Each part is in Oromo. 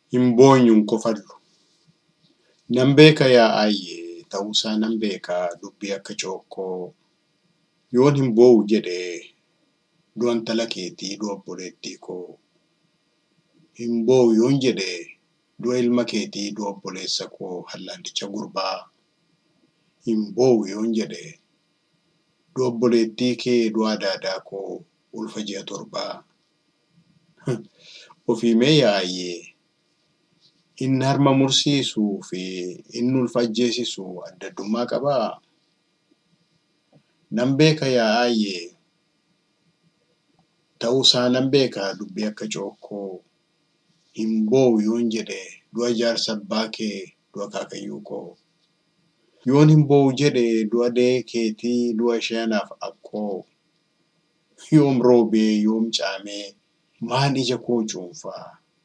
Hin boonyu hin kofallu. Nan beeka yaa aayyee ta'uusaa nan beeka dubbii akka cookkoo. Yoon hin boo'u jedhe du'a intala keetii du'a obboleettii koo. Hin boo'u yoon jedhe du'a ilma keetii du'a obboleessa koo hallallicha gurbaa. Hin boo'u yoon jedhe du'a obboleettii kee du'a adaadaa koo ulfa ji'a torbaa. Ofii mee yaa aayyee inni harma mursiisuu fi inni ulfa ajjeesisu adda addummaa qabaa? Nan beeka yaa aayyee ta'uusaa nan beeka dubbii akka cookkoo. Hin boo'u yoon jedhe du'a jaarsa abbaa kee du'a akaakayyuu koo. Yoon hin boo'u jedhe du'a dahee keetii du'a ishee anaaf akkoo. Yoom roobee yoom caamee maan ija koo cuunfaa?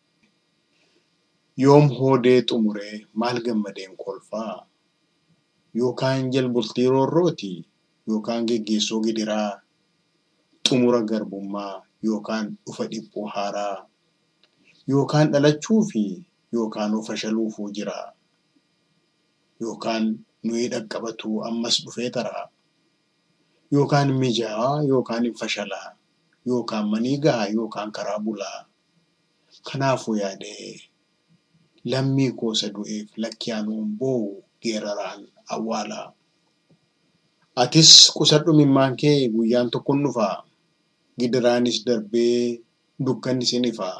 Yoom hoodee xumuree maal gammadeen kolfaa? Yookaan jalbultii roorrooti yookaan geggeessoo gidiraa, xumura garbummaa yookaan dhufa dhiphuu haaraa, yookaan dhalachuufi yookaan of fashaluufuu jiraa? Yookaan nuyi dhaqqabatuu ammas dhufee taraa? Yookaan mijaa'aa yookaan hin fashalaa? Yookaan manii gahaa yookaan karaa bulaa? Kanaafuu yaadee lammii koo isa du'eef lakki anuu hin boo'u geeraraan awwaalaa. Atis qusadhu imimmaan kee guyyaan tokko ni dhufaa. Gidiraanis darbee dukkannis ni ifaa.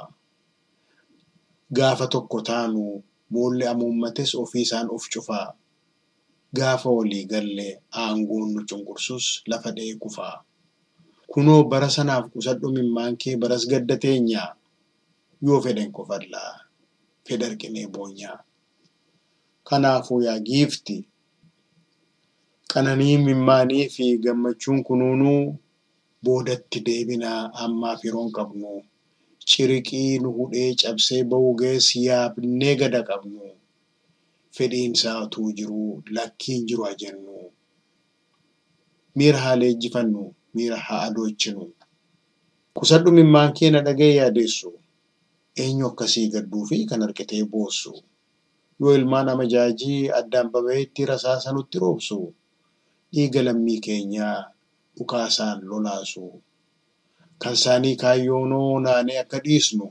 Gaafa tokko taanu boolli hamuummates ofiisaan of cufaa. Gaafa walii galle aangoon nu cunqursus lafa dha'ee kufaa. Kunoo bara sanaaf qusadhu imimmaan kee baras gadda teenyaa. Yoo fedhen kofallaa fedha arginee boonyaa. Kanaafuu yaa giifti qananii imimmaanii fi gammachuun kunuunuu boodatti deebinaa ammaaf yeroon qabnu. Ciriqii nu hudhee cabsee ba'uu ga'es yaabnee gada qabnu. Fedhiin isaa utuu jiruu lakkii hin jiru haa jennu. Miira haa leenjifannu, miira haa adoochinu. Qusadhu imimmaan kee na dhaga'i yaadeessu. Eenyu akkasii gadduu fi kan harkitee boossu? Yoo ilmaan amajaajii addaan baba'eetti rasaasa nutti roobsu? Dhiiga lammii keenyaa dhukaasaan lolaasu. Kan isaanii kaayyoonoo naanee akka dhiisnu?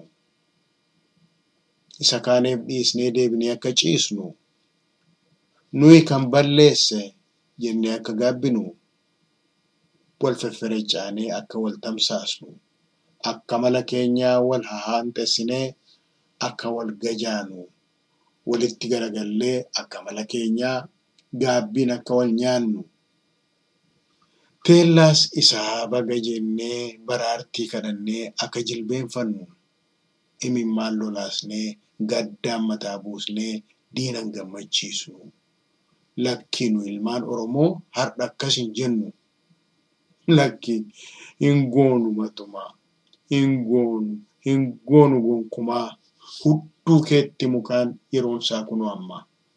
Isa kaaneef dhiisnee deebinee akka ciisnu? Nuyi kan balleesse jennee akka gaabbinu? Wal fefferechaanee akka wal tamsaasnu? Akka mala keenyaa wal hahaanxessinee akka wal gajaanu? Walitti garagallee akka mala keenyaa gaabbiin akka wal nyaannu? Teellaas isaa baga jennee baraartii kadhannee akka jilbeenfannu? Imimmaan lolaasnee gaddaan mataa buusnee diinan gammachiisnu? Lakki nu ilmaan Oromoo har'a akkas hin jennu. Lakki hin goonu matumaa. Hin goonu, hin goonu gonkumaa. Hudduu keetti mukaan yeroon isaa kunoo amma.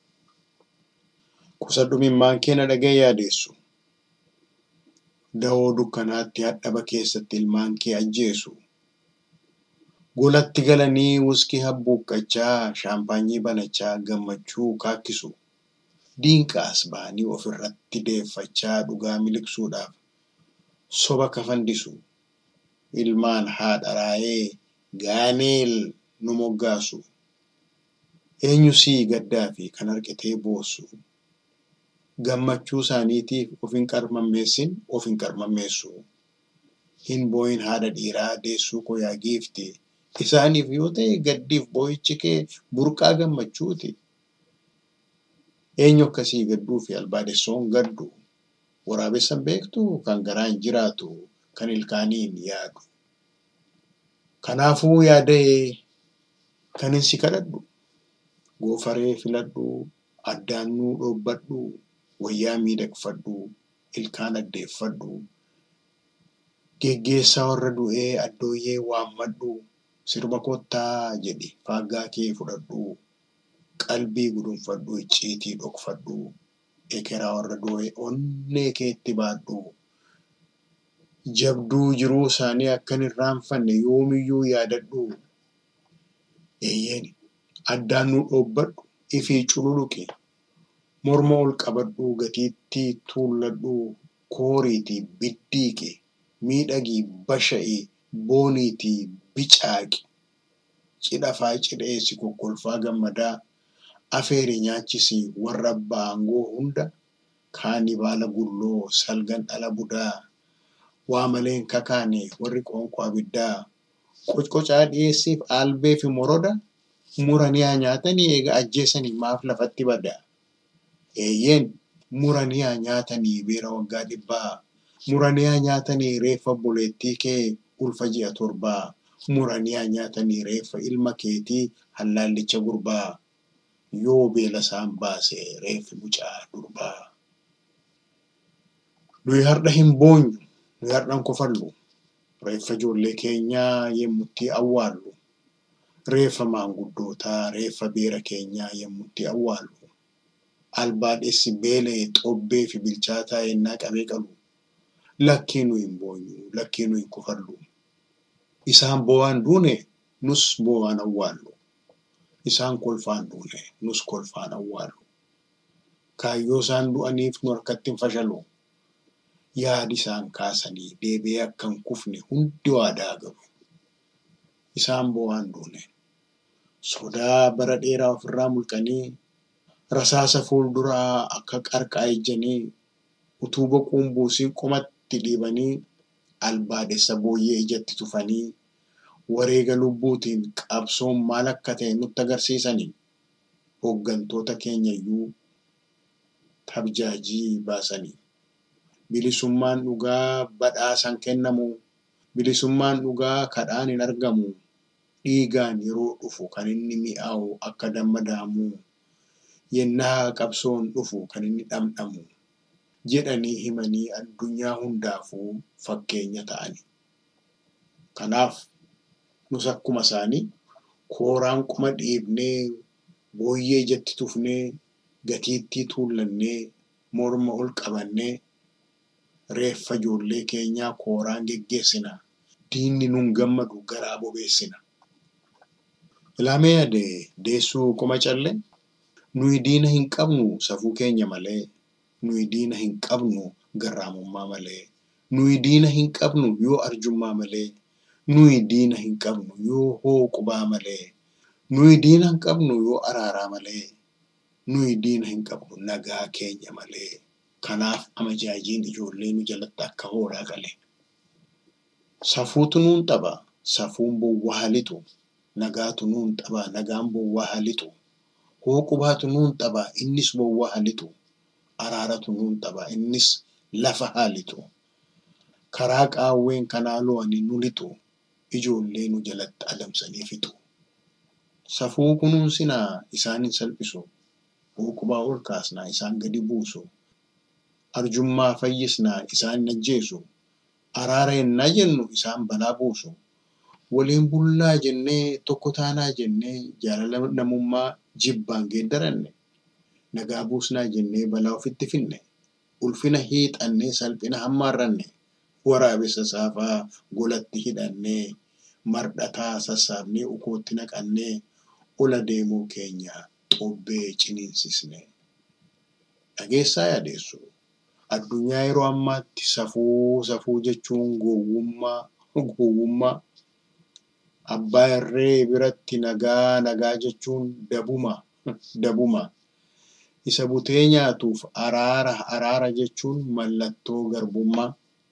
Qusadhu imimmaan kee na dhaga'i yaadeessu. Da'oo dukkanaatti hadhaba keessatti ilmaan kee ajjeesu. Golatti galanii wuskii habbuuqqachaa, shaampaanyii banachaa gammachuu kaakkisu. Diinqaas ba'anii ofirratti deeffachaa dhugaa miliqsuudhaaf soba kafandisu. Ilmaan haadha raayee gaaneel nu moggaasu. Eenyu sii gaddaa fi kan harkitee boossu? Gammachuu isaaniitiif of hin qarmammeessin of hin qarmammeessu. Hin boo'in haadha dhiiraa deessuu koo yaa giifti. Isaaniif yoo ta'e gaddiif boo'ichi kee burqaa gammachuuti. Eenyu akkasii gadduu fi albaadessoon gaddu? Waraabessan beektuu kan garaan jiraatu kan ilkaaniin yaadu. Kanaafuu yaa da'ee kanin si kadhadhu. Goofaree filadhu, addaannuu dhoobbadhu, wayyaa miidhagfadhu, ilkaan addeeffadhu. Geggeessaa warra du'ee addooyyee waammadhu. Sirba kottaa jedhi faaggaa kee fudhadhu. Qalbii gudunfadhu icciitii dhokfadhu. Ekeraa warra du'ee onnee keetti baadhu. Jabduu jiruu isaanii akkan irraanfanne yoomiyyuu yaadadhu. Eeyyeen addaan nu dhoobbadhu ifii cululuqi morma ol qabadhu gatiittii tuulladhu kooriitii biddiiqi miidhagii basha'ii booniitii bicaaqi cidhafaa cidheessi kokkolfaa gammadaa afeeri nyaachisi warra abbaa aangoo hunda kaanii baala gulloo salgan dhala budaa waa maleen kakaane warri qoonqoo abiddaa qocqocaa dhiyeessiif albee fi moroda muranii haa nyaatanii eega ajjeesanii maaf lafatti bada eeyyeen muranii haa nyaatanii beera waggaa dhibbaa muranii haa nyaatanii reeffa obboleettii kee ulfa ji'a torbaa muranii haa nyaatanii reeffa ilma keetii hallaallicha gurbaa yoo beela isaan baase reeffi mucaa durbaa. Nuyi har'a hin boonyu, nuyi har'a hin kofallu, reeffa ijoollee keenyaa yemmutti awwaallu, reeffa maanguddootaa, reeffa beera keenyaa yemmutti awwaallu, albaadhessi beela'e xobbee fi bilchaataa yennaa qabee qalu, lakkii nuyi hin boonyu, lakkii nuyi hin kofallu. Isaan boo'aan duune nus boo'aan awwaallu. Isaan kolfaan duune nus kolfaan awwaallu. Kaayyoo isaan du'aniif nu harkatti hin fashalu. Yaadi isaan kaasanii deebi'ee akka hin kufne hundi waadaa galu. Isaan boo'aan duune sodaa bara dheeraa ofirraa mulqanii rasaasa fuulduraa akka qarqaa ejjanii utuu boquun buusiin qomatti dhiibanii albaadhessa booyyee ijatti tufanii wareega lubbuutiin qabsoon maal akka ta'e nutti agarsiisanii hooggantoota keenya iyyuu tabjaajii baasanii. Bilisummaan dhugaa badhaasan kennamu. Bilisummaan dhugaa kadhaan hin argamu. Dhiigaan yeroo dhufu kan inni mi'aawu akka damma daamuu. Yennaa qabsoon dhufu kan inni dhamdhamu. Jedhanii himanii addunyaa hundaafuu fakkeenya ta'ani. Kanaaf nus akkuma isaanii kooraan qoma dhiibnee booyyee ijatti tufnee gatiittii tuullannee morma ol qabannee reeffa ijoollee keenyaa kooraan geggeessina. Diinni nun gammadu garaa bobeessina. Ilaamee yaade deessuu qoma callee nuyi diina hin qabnu safuu keenya malee. Nuyi diina hin qabnu garraamummaa malee. Nuyi diina hin qabnu yoo arjummaa malee. Nuyi diina hin qabnu yoo hooqubaa malee. Nuyi diina hin qabnu yoo araaraa malee. Nuyi diina hin qabnu nagaa keenya malee. Kanaaf amajaajiin ijoollee nu jalatti akka hoolaa qale. Safuutu nuun xaba. Safuun bowwaa halitu. Nagaatu nuun xaba. Nagaan bowwaa halitu. Hooqubaatu nuun xaba. Innis bowwaa halitu. Araaratu nuun xaba. Innis lafa halitu. Karaa qaawween kanaa lo'anii nu lixu. Ijoollee nu jalatti adamsanii fixu. Safuu kunuunsinaa isaan hin salphisu. Hooqubaa ol kaasnaa isaan gadi buusu. Arjummaa fayyisnaa isaan hin ajjeesu. Araara yennaa jennu isaan balaa buusu. Waliin bullaa jennee tokko taanaa jennee jaalala namummaa jibbaan geeddaranne. Nagaa buusnaa jennee balaa ofitti finne. Ulfina hiixannee salphina hammaarranne. Waraabessa saafaa golatti hidhannee mardhataa sassaabnee ukootti naqannee ola deemuu keenya xobbee ciniinsisne. Dhageessaa yaadeessu. Addunyaa yeroo ammaatti safuu safuu jechuun gowwummaa gowwummaa. Abbaa irree biratti nagaa nagaa jechuun dabuma dabuma. Isa butee nyaatuuf araara araara jechuun mallattoo garbummaa.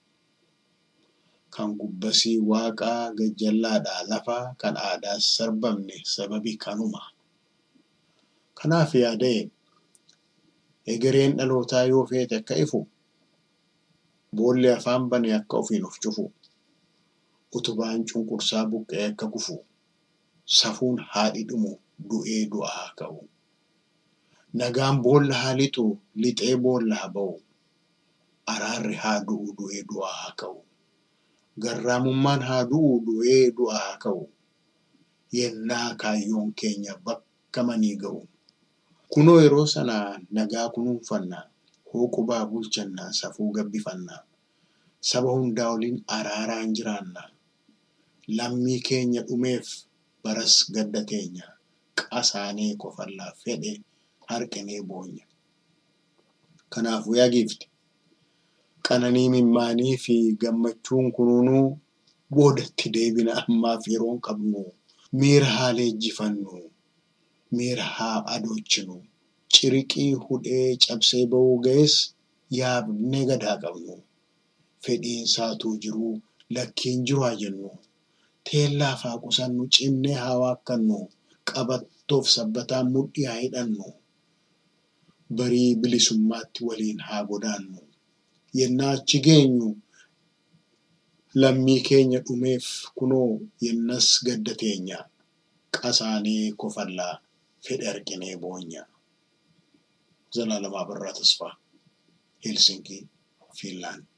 Kan gubbasii waaqaa gajjallaadhaa lafaa kan aadaas sarbamne sababi kanuma. Kanaaf yaada'e egereen dhalootaa yoo feete akka ifu boolli afaan bane akka ofiin of cufu utubaan cunqursaa buqqa'ee akka kufu safuun haadhi dhumu du'ee du'a haa ka'u. Nagaan boolla haa lixu lixee boolla haa ba'u. Araarri haa du'u du'ee du'a haa ka'u. Garraamummaan haa du'u du'ee du'a haa ka'u. Yennaa kaayyoon keenya bakka manii ga'u. Kunoo yeroo sana nagaa kunuunfanna. Hooqubaa bulchanna safuu gabbifanna. Saba hundaa waliin araaraan jiraanna. Lammii keenya dhumeef baras gadda teenya. qasaanee kofallaa fedhe harqinee boonya. Kanaafuu yaa giifti qananii mimmaanii fi gammachuun kunuunuu boodatti deebina ammaaf yeroon qabnu miira haa leenjifannu miira haa adoochinu ciriqii hudhee cabsee ba'uu ga'es yaadnee gadaa qabnu fedhiin isaatuu jiruu lakkiin jiru haa jennu teellaaf haa qusannu cimnee haa waakkannu qabattoof sabbataan mudhii haa hidhannu barii bilisummaatti waliin haa godaannu yennaa achi geenyu lammii keenya dhumeef kunoo yennas gadda teenya qasaanee kofallaa fedhe arginee boonya. ዘላለም አበራ ተስፋ ሄልሲንኪ ፊንላንድ